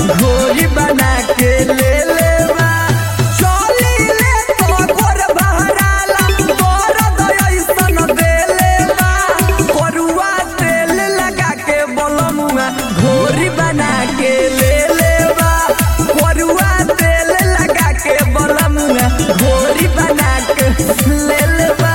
घोरी बना के ले ले बा चली ले तो गोर बहराला तोर दयसन दे ले बा करुआ तेल लगा के बोलमुआ घोरी बना के ले ले बा करुआ तेल लगा के बोलमुआ घोरी बना के ले ले बा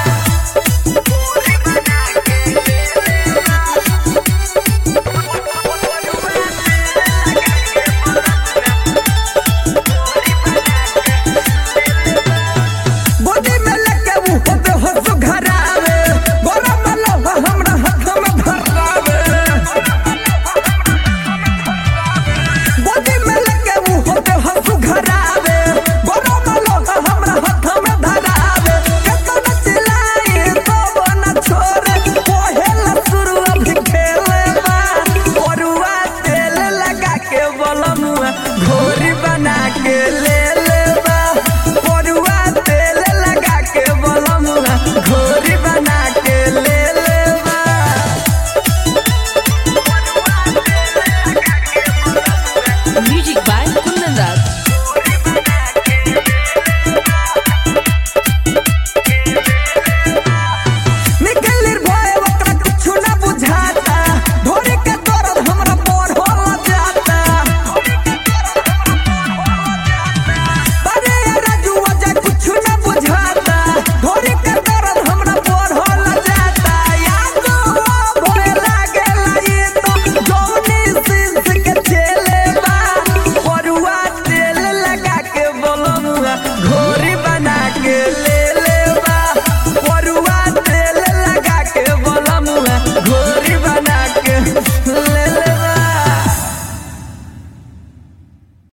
गोदी में लेके वो होते हंस घरावे गोरा मलवा हमरा हाथ में धरावे गोदी में लेके वो होते हंस घरावे गोरा मलवा हमरा हाथ में धरावे केतना चिल्लाए तो न छोड़े कोहेला शुरू अभी खेले बा ओरुआ तेल लगा के बोलमुआ घोर